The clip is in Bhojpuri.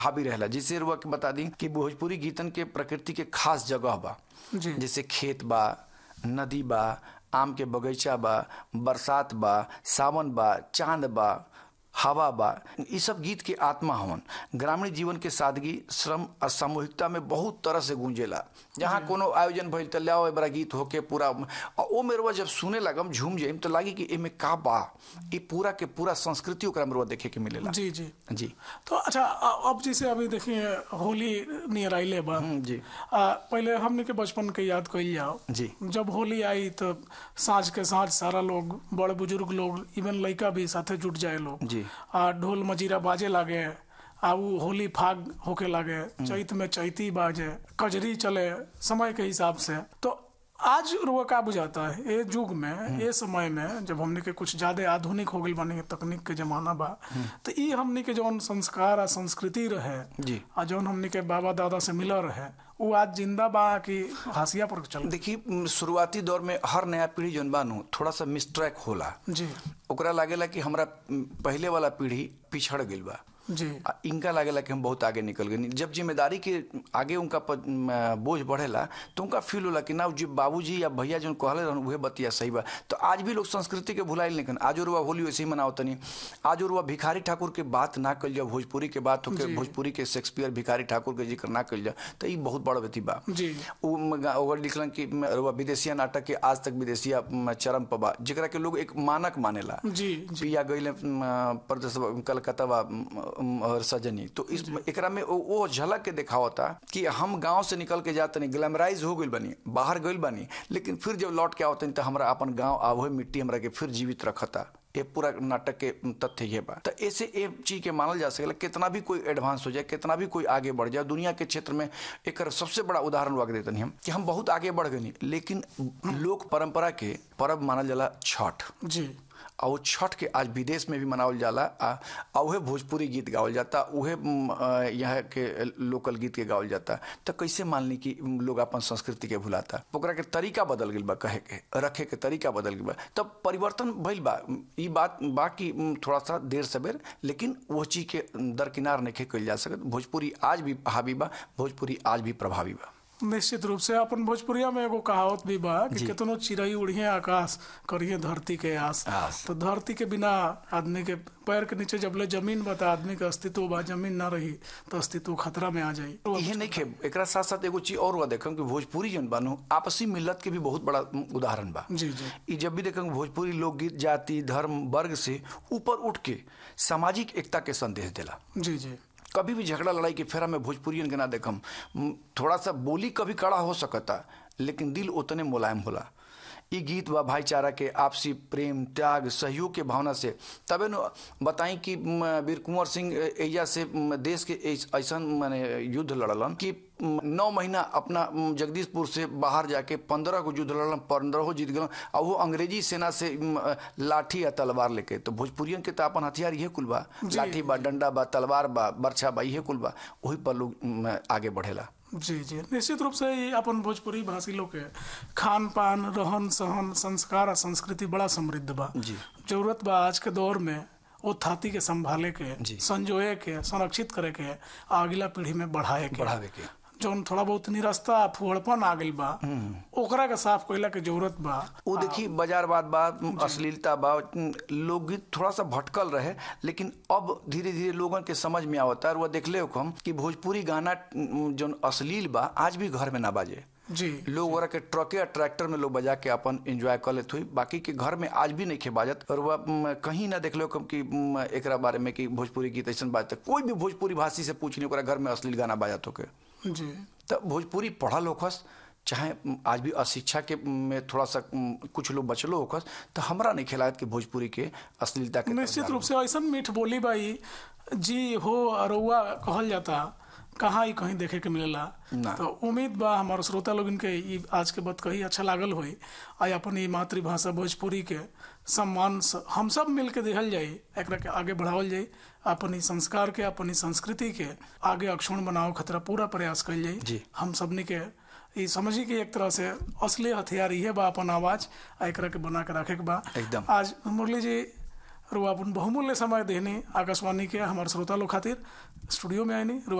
हावी रहेला जैसे रुआ के बता दी कि भोजपुरी गीतन के प्रकृति के खास जगह बा जी जैसे खेत बा नदी बा आम के बगीचा बा बरसात बा सावन बा चांद बा हवा बा ये सब गीत के आत्मा हवन ग्रामीण जीवन के सादगी श्रम और सामूहिकता में बहुत तरह से गूंजेला जहाँ कोनो आयोजन भइल त लाओ ए बड़ा गीत होके पूरा और ओ मेरवा जब सुने लगम झूम जाइम तो लागी कि एमे का बा ये पूरा के पूरा संस्कृति ओकरा मेरवा देखे के मिलेला जी जी जी तो अच्छा अ- अब जैसे अभी देखिए होली नियर आइले बा हम्म, जी आ, पहले हमने के बचपन के याद कइल जाओ जी जब होली आई तो साँझ के साँझ सारा लोग बड़ बुजुर्ग लोग इवन लड़का भी साथे जुट जाए लोग जी आ ढोल मजीरा बाजे लागे आ उ होली फाग होके लागे चैत में चैती बाजे कजरी चले समय के हिसाब से तो आज रुआ का बुझाता है ये युग में ये समय में जब हमने के कुछ ज्यादा आधुनिक हो गई बनी तकनीक के जमाना बा तो ई हमने के जौन संस्कार आ संस्कृति रहे जी आ जौन हमने के बाबा दादा से मिला रहे वो आज जिंदा बा कि हासिया पर चल देखिए म, शुरुआती दौर में हर नया पीढ़ी जौन बानू थोड़ा सा मिसट्रैक होला जी ओकरा लागेला कि हमरा म, पहले वाला पीढ़ी पिछड़ गईल बा जी आ इनका लागेला कि हम बहुत आगे निकल गए जब जिम्मेदारी के आगे उनका प- म, बोझ बढ़ेला तो उनका फील होला कि ना जो बाबूजी या भैया जो कहले रहन उहे बतिया सही बा तो आज भी लोग संस्कृति के भुलाइल नहीं आज रुआ होली वैसे ही मनाओ तनी आज रुआ भिखारी ठाकुर के बात ना कल जाओ भोजपुरी के बात होके जी। भोजपुरी के शेक्सपियर भिखारी ठाकुर के जिक्र ना कल जाओ तो ई बहुत बड़ व्यक्ति बा जी उ म- गा- ओकर लिखलन कि म, रुआ विदेशिया नाटक के आज तक विदेशिया म, चरम पर बा जेकरा के लोग एक मानक मानेला जी जी पिया गई प्रदेश कलकत्ता बा म, म, और सजनी तो इस एकरा में वो, वो झलक के दिखावता कि हम गांव से निकल के जाते नहीं ग्लैमराइज हो गइल बनी बाहर गइल बनी लेकिन फिर जब लौट के आवतनी तो हमरा अपन गांव आ वही मिट्टी हमरा के फिर जीवित रखता ये पूरा नाटक के तथ्य ये बा तो ऐसे ये चीज के मानल जा सकेला कितना भी कोई एडवांस हो जाए कितना भी कोई आगे बढ़ जाए दुनिया के क्षेत्र में एक सबसे बड़ा उदाहरण वाक देते हम कि हम बहुत आगे बढ़ गए लेकिन लोक परंपरा के पर्व मानल जाला छठ जी और वो छठ के आज विदेश में भी मनावल जाला आ आ उहे भोजपुरी गीत गावल जाता उहे म, अ, यहाँ के लोकल गीत के गावल जाता तो कैसे मान ली कि लोग अपन संस्कृति के भुलाता ओकरा के तरीका बदल गइल बा कहे के रखे के तरीका बदल गइल बा तब परिवर्तन भइल बा ई बात बाकी म, थोड़ा सा देर सवेर लेकिन वो चीज के दरकिनार नहीं कइल जा सकत भोजपुरी आज भी हावी बा भोजपुरी आज भी प्रभावी बा निश्चित रूप से अपन भोजपुरिया में एगो कहावत भी बा कि जी। केतनो चिड़ई उड़िए आकाश करिए धरती के आस आस। तो धरती के बिना आदमी के पैर के नीचे जबले जमीन बा त आदमी के अस्तित्व बा जमीन ना रही तो अस्तित्व खतरा में आ जाई इहे नहीं खे एकरा साथ साथ एगो चीज और हुआ देखम कि भोजपुरी जन बानू आपसी मिलत के भी बहुत बड़ा उदाहरण बा जी जी ई जब भी देखम भोजपुरी लोकगीत जाति धर्म वर्ग से ऊपर उठ के सामाजिक एकता के संदेश देला जी जी कभी भी झगड़ा लड़ाई के फेरा में भोजपुरियन के ना देखम म, थोड़ा सा बोली कभी कड़ा हो सकता लेकिन दिल उतने मुलायम होला ई गीत बा भाईचारा के आपसी प्रेम त्याग सहयोग के भावना से तबे न बताई कि म, वीर कुंवर सिंह एजा से म, देश के ऐस- ऐसन माने युद्ध लड़लन कि म, नौ महीना अपना म, जगदीशपुर से बाहर जाके पंद्रह को युद्ध लड़लन पंद्रह जीत गलन और वो अंग्रेजी सेना से म, लाठी या तलवार लेके तो भोजपुरियन के तो अपन हथियार इहे कुल बा लाठी बा डंडा बा तलवार बा बर्छा बा इहे कुल बा वही पर लोग म, आगे बढ़ेला जी जी निश्चित रूप से ये अपन भोजपुरी भाषी लोग के खान पान रहन सहन संस्कार और संस्कृति बड़ा समृद्ध बा जी। जरूरत बा आज के दौर में वो थाती के संभाले के जी। संजोए के संरक्षित करे के आ अगला पीढ़ी में बढ़ाए के बढ़ावे के जौन थोड़ा बहुत निरस्ता फुहड़पन आ गइल बा ओकरा के साफ कइला के जरूरत बा वो देखी बाजारवाद बा अश्लीलता बा लोकगीत थोड़ा सा भटकल रहे लेकिन अब धीरे धीरे लोगन के समझ में आवता और वह देखले हो हम कि भोजपुरी गाना जो अश्लील बा आज भी घर में ना बाजे जी लोग ओरा के ट्रके या ट्रैक्टर में लोग बजा के अपन एंजॉय कर लेते हुई बाकी के घर में आज भी नहीं खे बाजत और वह म, कहीं ना देख लो कम कि म, एकरा बारे में कि भोजपुरी गीत ऐसा बाजत कोई भी भोजपुरी भाषी से पूछ नहीं ओकरा घर में अश्लील गाना बाजत होके जी तो भोजपुरी पढ़ल होखस चाहे म, आज भी अशिक्षा के में थोड़ा सा म, कुछ लोग बचलो होखस तो हमरा नहीं खेलायत कि भोजपुरी के अश्लीलता के निश्चित रूप से ऐसा मीठ बोली बाई जी हो अरुआ कहल जाता कहाँ ही कहीं देखे के मिलेला ना। तो उम्मीद बा हमारे श्रोता लोगन के ई आज के बात कही अच्छा लागल होई आ अपन ई मातृभाषा भोजपुरी के सम्मान स- हम सब मिल के दिहल जाई एकरा के आगे बढ़ावल जाई अपन ई संस्कार के अपन ई संस्कृति के आगे अक्षुण बनावे खतरा पूरा प्रयास कइल जाई जी। हम सबनी के ई समझी कि एक तरह से असली हथियार इहे बा अपन आवाज आ एकरा के बना के रखे के बा एकदम। आज मुरली जी रुआ अपन बहुमूल्य समय देनी आकाशवाणी के हमारे श्रोता लोग खातिर स्टूडियो में आईनी रुआ